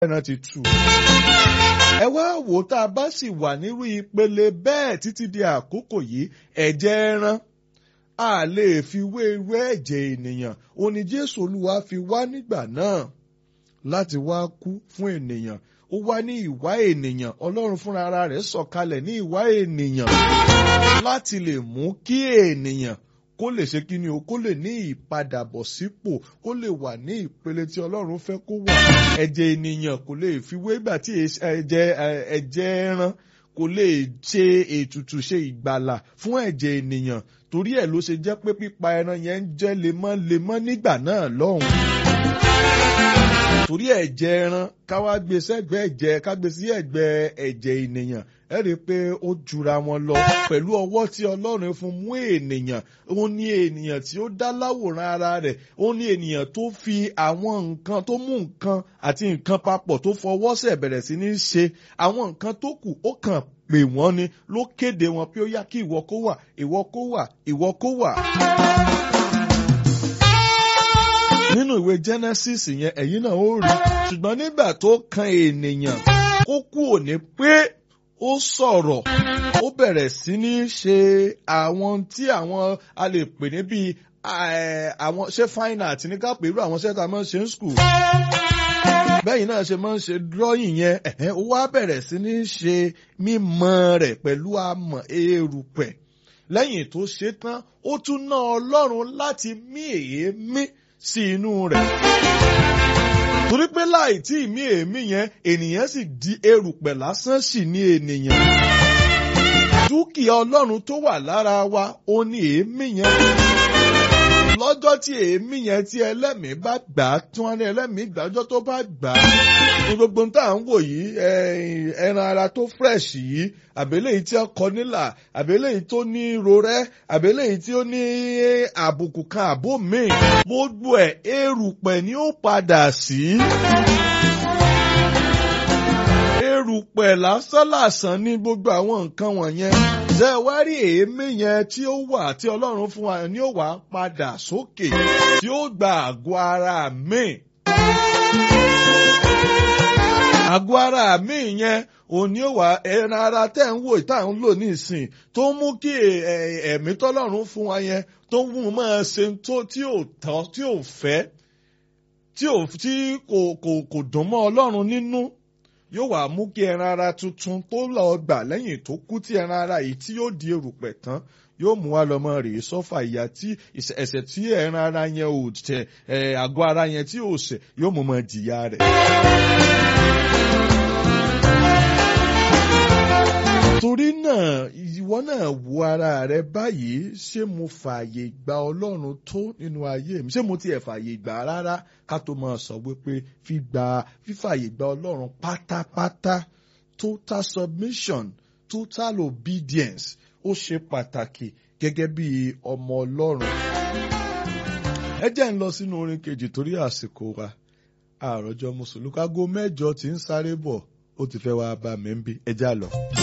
ẹran ti tù. ẹ wá wò tá a bá sì wà nírú ìpele bẹ́ẹ̀ títí di àkókò yìí ẹ̀jẹ̀ ẹran a lè fi wé irú ẹ̀jẹ̀ ènìyàn ó ní Jésù Olúwa fi wá nígbà náà láti wá kú fún ènìyàn ó wá ní ìwà ènìyàn Ọlọ́run fúnra ara rẹ̀ sọ̀kalẹ̀ ní ìwà ènìyàn láti lè mú kí ènìyàn kó lè ṣe kí ni o kó lè ní ìpadàbọ̀ sípò kó lè wà ní ìpele tí Ọlọ́run fẹ́ kó wà ẹ̀jẹ̀ ènìyàn kò lè fi wé ìgbà tí ẹ̀jẹ̀ ẹ̀jẹ̀ ẹran kò lè ṣe ètùtù ṣe ìgbàlà fún ẹ̀jẹ̀ ènìyàn torí ẹ̀ ló ṣe jẹ́ pé pípa ẹran yẹn ń jẹ́ lemọ́lemọ́ nígbà náà lọ́hùn torí ẹ̀jẹ̀ ẹran káwá gbé sẹ́gbẹ́ ẹ̀jẹ̀ ká gbé sí ẹ̀gbẹ́ ẹ̀jẹ̀ ènìyàn ẹ rí i pé ó jura wọn lọ pẹ̀lú ọwọ́ tí Ọlọ́run fún mú ènìyàn ó ní ènìyàn tí ó dá láwòrán ara rẹ̀ ó ní ènìyàn tó fi àwọn nǹkan tó mú nǹkan àti nǹkan papọ̀ tó fọwọ́ sẹ̀ bẹ̀rẹ̀ sí ní ṣe àwọn nǹkan tó kù ó kàn pè wọ́n ni ló kéde wọn pé ó yá kí ìwọ kó wà ìwọ kó wà ìwọ kó wà nínú ìwé Genesis yẹn ẹ̀yin náà ó rí ṣùgbọ́n nígbà tó kan ènìyàn kó kú òní pé ó sọ̀rọ̀ ó bẹ̀rẹ̀ sí ní ṣe àwọn tí àwọn a lè pè ní bíi àwọn ṣé fine art ní ká pè irú àwọn ṣẹ́ta máa ń ṣe ń school bẹ́yìn náà ṣe máa ń ṣe drawing yẹn ẹ̀hẹ́n ó wá bẹ̀rẹ̀ sí ní ṣe mímọ̀ rẹ̀ pẹ̀lú amọ̀ erùpẹ̀ lẹ́yìn tó ṣe tán ó tún ná Ọlọ́run láti mí èémí sí inú rẹ̀. torí pé láì tí ìmí èémí yẹn ènìyàn sì di erùpẹ̀ lásán sì ní ènìyàn. dúkìá ọlọ́run tó wà lára wa ó ní èémí yẹn. lọ́jọ́ tí èémí yẹn tí ẹlẹ́mìí bá gbà á tí wọ́n ní ẹlẹ́mìí gbàjọ́ tó bá gbà á. gbogbo tá à ń wò yìí ẹran ara tó fresh yìí àbẹ́lẹ̀ yìí tí ó kọ nílà àbẹ́lẹ̀ yìí tó ní rorẹ́ àbẹ́lẹ̀ yìí tí ó ní àbùkù kan àbó míì gbogbo ẹ̀ erùpẹ̀ ni ó padà sí. erùpẹ̀ lásánlàsán ní gbogbo àwọn nǹkan wọ̀nyẹn ṣe wá rí èémí yẹn tí ó wà tí Ọlọ́run fún wa ni ó wà padà sókè tí ó gba àgọ́ ara míì àgọ́ ara mi yẹn òní ò wá ẹran ara tẹ́ ń wò tá à ń lò nísìn tó mú kí ẹ̀mí tọ́lọ́run fún wa yẹn tó ń mú máa ṣe tó tí ò tán tí ò fẹ́ tí ò tí kò kò kò dùn mọ́ Ọlọ́run nínú yóò wá mú kí ẹran ara tuntun tó lọ gbà lẹ́yìn tó kú tí ẹran ara yìí tí yóò di erùpẹ̀ tán yóò mú wa lọ́mọ rèé sọ́fà ìyá tí ẹ̀ṣẹ̀ tí ẹran ara yẹn ò tẹ àgọ́ ara yẹn tí ò ṣẹ̀ yóò mú mọ́ jìyà rẹ̀. torí náà ìwọ náà wo ara rẹ báyìí ṣé mo fààyè gba Ọlọ́run tó nínú ayé mi ṣé mo tiẹ̀ fààyè gbà rárá ká tó máa sọ wípé fígbà fífààyè gba Ọlọ́run pátápátá total submission total obedience ó ṣe pàtàkì gẹ́gẹ́ bí ọmọ Ọlọ́run. ẹ jẹ́ ń lọ sínú orin kejì torí àsìkò wa àròjọ mùsùlùmí kágó mẹ́jọ tí ń sáré bọ̀ ó ti fẹ́ wá bá mi ń bí ẹ já lọ.